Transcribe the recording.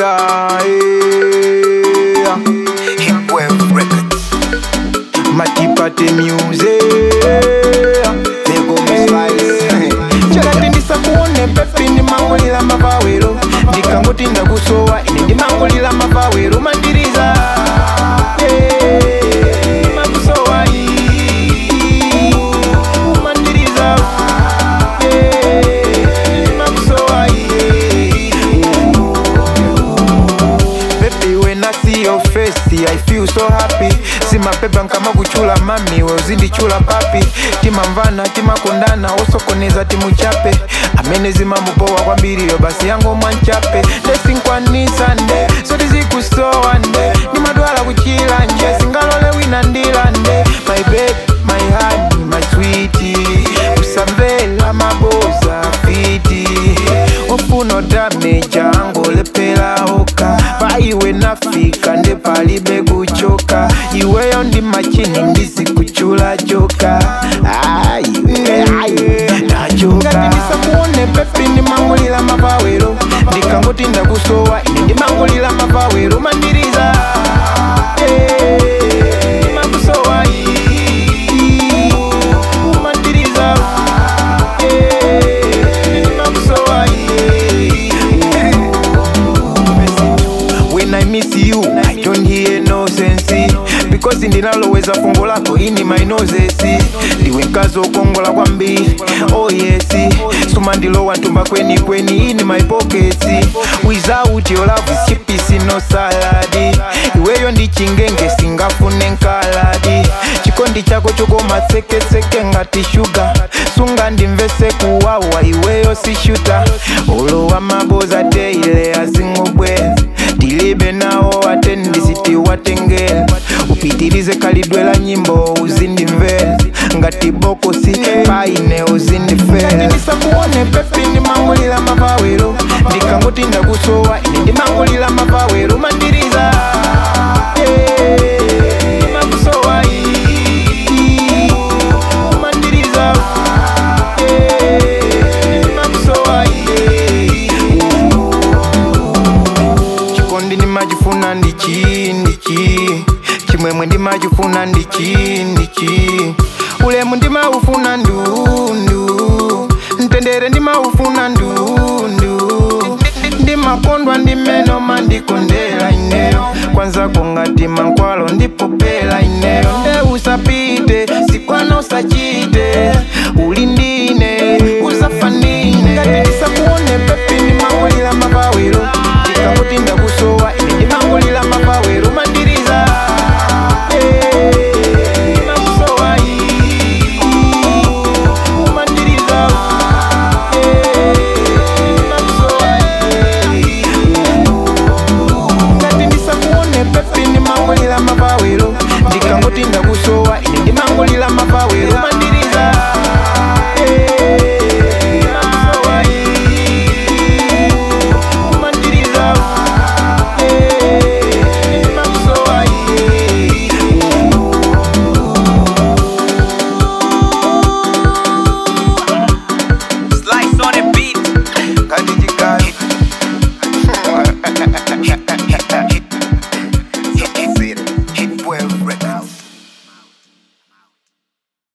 yeah, yeah. Hipwave Records. matipate music Lego Slice. chakati ndisakuone pepi ndimangulira mapawero ndikangoti ndakusowa ine ndimangulira mapawero mandiriza Yeah, makusowa ii. mandiriza Yeah, makusowa ii. Baby, when I see your face, I feel so happy. simapepa nkama kuchula mami we uzindichula papi timamvana timakondana osokoneza timuchape amene zimamupowa kwambiriyo basi yango mwanchape ndesinkwanisa nde soti zikusowa nde ndimadwala kuchila nje singalole wina ndila nde my babe, my honey, my sweetie usamvela maboza fiti ofuno dameja angolepela oka paiwe nafika nde palibe kuchoka iweyo ndi machini ndisikuchula joka ngati ndisakuone pepi ndimangulira mapawero ndikangoti ndakusowa ine ndimangulira mapawero mandiriza Eh, ndimakusowa ii. mandiriza Eh, ndimakusowa ii. When I miss you, I don't hear no sense because ndinaloweza fungo lako ini my noses ndiwe mkazi okongola kwambiri oh yes suma ndilowa ntumba kweni kweni ini my pockets without your love is cheap is no salad iweyo ndi chingenge singafune nkaladi chikondi chako chokoma sekeseke ngati shuga sunga ndimvese kuwawa iweyo sishuta ulowa maboza teile azingobweza tilibe nawo atendisiti watengela upitilize kalidwela nyimbo uzindimvela ngati bokosi paine uzindifela ndisakuone pepi ndimangulira mapawero ndikangoti ndakusowa ine ndimangulira mapawero mandiriza Eh, makusowa ii. mandiriza Eh, makusowa ii. chikondi ndimachifuna ndichi ndichi chimwemwe ndimachifuna ndichi ndichi ulemu ndimaufuna ndundu mtendere ndimaufuna ndundu ndimakondwa ndimeno mandikondela ineyo kwanza kongati mankwalo ndipopela ineyo nde usapite sikwana usachite